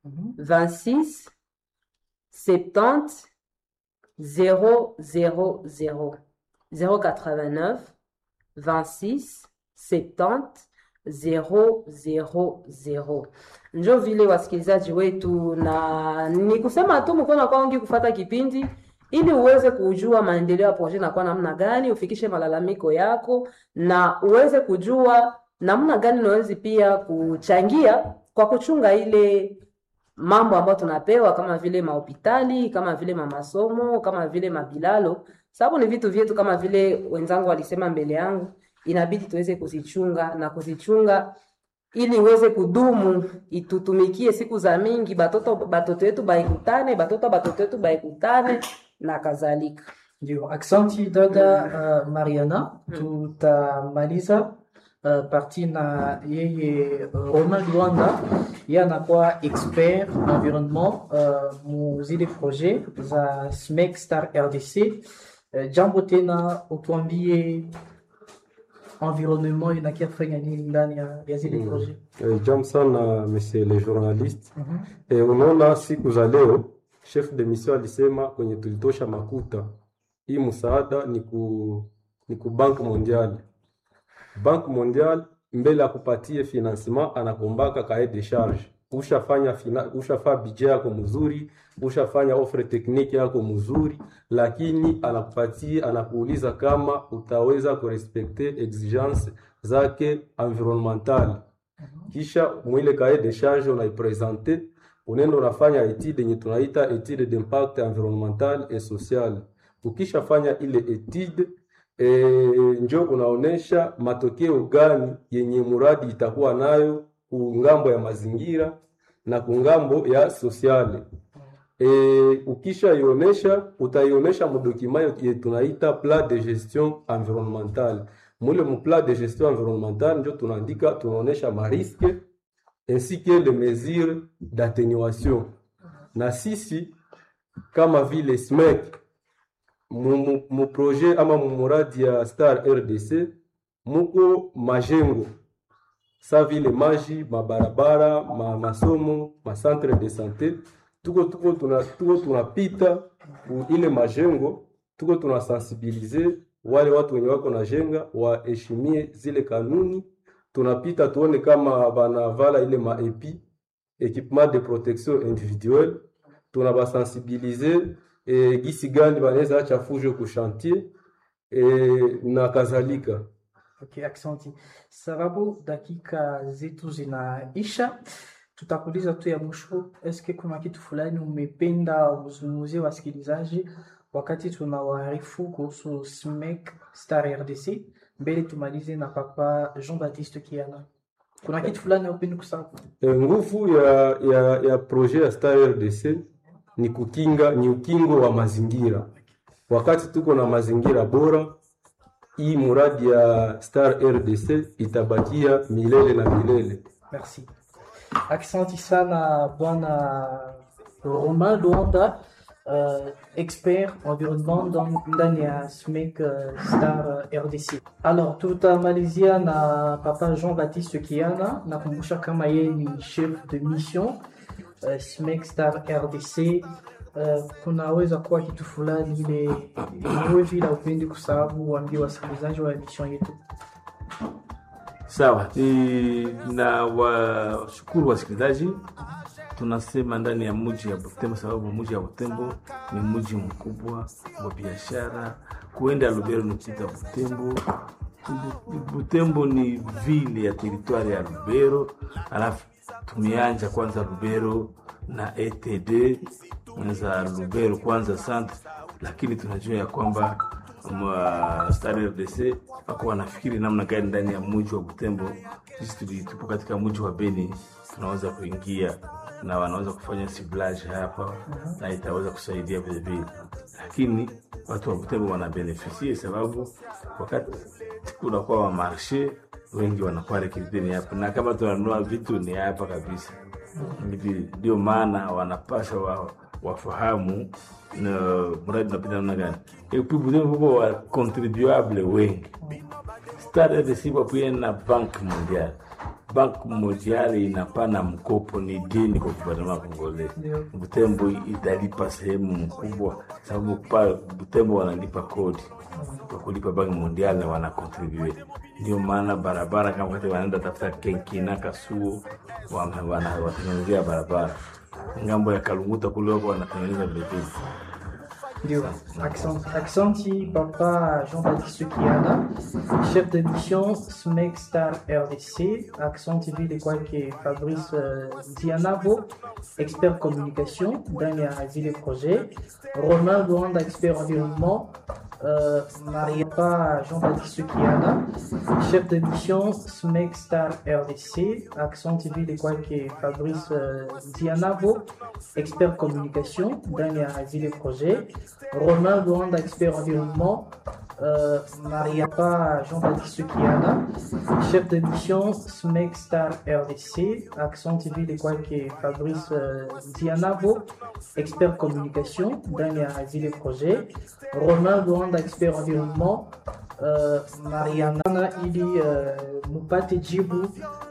26 70 000 089 26 70 000 njo vile wasikilizaji wetu, na ni kusema tu mkono kwangi kufata kipindi ili uweze kujua maendeleo ya projet nakuwa namna gani, ufikishe malalamiko yako na uweze kujua namna gani unawezi pia kuchangia kwa kuchunga ile mambo ambayo tunapewa kama vile mahopitali, kama vile mamasomo, kama vile mabilalo, sababu ni vitu vyetu, kama vile wenzangu walisema mbele yangu, inabidi tuweze kuzichunga na kuzichunga ili iweze kudumu, itutumikie siku za mingi, batoto batoto wetu baikutane, batoto batoto wetu baikutane na kadhalika. Ndio, aksanti dada uh, Mariana. Tutamaliza uh, parti na yeye uh, Romain Luanda, yeye anakuwa expert environnement uh, mu zile projet za SMEC Star RDC. Uh, jambo tena, utuambie environnement inakia kufanya nini ndani ya, ya zile projet? Eh, Jambo sana monsieur le journaliste. Eh, unaona siku za leo chef de mission alisema kwenye tulitosha makuta hii msaada ni ku ni ku Banque Mondiale. Banque Mondiale mbele akupatie financement anakombaka cahier de charge. Ushafanya fina, ushafanya budget yako mzuri, ushafanya offre technique yako mzuri, lakini anakupatia anakuuliza kama utaweza kurespekte exigence zake environnementale kisha mwile cahier de charge unaipresente, unaenda unafanya etude yenye tunaita etude d'impact environnemental et social. Ukishafanya ile etude e, njo unaonesha matokeo gani yenye muradi itakuwa nayo kungambo ya mazingira na kungambo ya sosiale. E, ukisha ionesha utaionesha mudokima ye tunaita plan de gestion environnementale. Mule mu plan de gestion environnementale njo tunaandika tunaonesha mariske ainsi que les mesures d'atténuation. Na sisi kama vile SMEC mu, mu, mu projet ama mu muradi ya Star RDC muko majengo sa vile maji, mabarabara, ma masomo, ma centre de santé, tuko tuko tuna tuko tunapita ku ile majengo, tuko tunasensibilize wale watu wenye wako na jenga waheshimie zile kanuni. Tunapita tuone kama banavala ile maepi equipement de protection individuelle, tunabasensibilize e, gisi gani banaweza acha fujo ku chantier e, na kadhalika. Okay, aksanti. Sababu dakika zetu zinaisha, tutakuuliza tu ya mwisho, eske kuna kitu fulani umependa uzungumzie wasikilizaji wakati tunawaarifu kuhusu SMEC Star RDC, mbele tumalize na papa Jean-Baptiste Kiana. Kuna kitu fulani upende kusema? E, nguvu ya, ya, ya projet ya Star RDC ni kukinga ni ukingo wa mazingira. Wakati tuko na mazingira bora, hii muradi ya Star RDC itabakia milele na milele. Merci. Aksanti sana bwana Romain Luanda, uh, expert environnement dans- ndani ya SMEC uh, Star RDC. Alors tutamalizia na papa Jean-Baptiste Kiana, nakumbusha kama yeye ni chef de mission uh, SMEC Star RDC. Uh, kunaweza kuwa kitu fulani ile iwe vile upendi kusababu waambie wasikilizaji wa emission yetu. Sawa, ni na washukuru wasikilizaji. Tunasema ndani ya mji ya Butembo, sababu mji ya Butembo ni mji mkubwa wa biashara. Kuenda Lubero ni kupita Butembo. Bu- Butembo ni vile ya teritwari ya Lubero, alafu tumeanja kwanza Lubero na ETD za Lubero kwanza centre, lakini tunajua ya kwamba mwa Star RDC wako wanafikiri namna gani ndani ya mji wa Butembo. Sisi tuli- tupo katika mji wa Beni, tunaweza kuingia na wanaweza kufanya siblage hapa na itaweza kusaidia vile vile, lakini watu wa Butembo wana benefisie sababu wakati kunakuwa wa marshe wengi wanakuwa rekrute ni hapa, na kama tunanunua vitu ni hapa kabisa. Hivi ndio maana wanapasha wa, wafahamu na mradi unapita namna gani. Epi Butembo huko wa contribuable wengi Star RDC wapuye na Bank Mondial. bank mondiale inapana mkopo ni dini kwa gouvernement congolais Ndio. butembo italipa sehemu mkubwa sababu pa butembo wanalipa kodi kwa kulipa banki mondiale na wanakontribue ndio maana barabara kama wakati wanaenda tafuta kenkina kasuo wana- wana- watengenezea barabara ngambo ya kalunguta kule wako wanatengeneza vilevile Ndio. Accent, Accenti, papa Jean-Baptiste Kiana, chef de mission SMEC Star RDC, Accent TV kwake Fabrice uh, Dianabo, expert communication ndani ya vile projet, Romain Luanda, expert environnement, uh, Mariapa Jean-Baptiste Kiana, chef de mission SMEC Star RDC, Accent TV kwake Fabrice uh, Dianabo, expert communication ndani ya vile projet, Romain Luanda, expert environnement, euh, Mariapa Jean-Baptiste Kiana, chef de mission SMEC Star RDC, Accent TV de kwake Fabrice euh, Dianabo, expert communication ndani ya vile projet, Romain Luanda, expert environnement, uh, Mariana ili uh, mupate jibu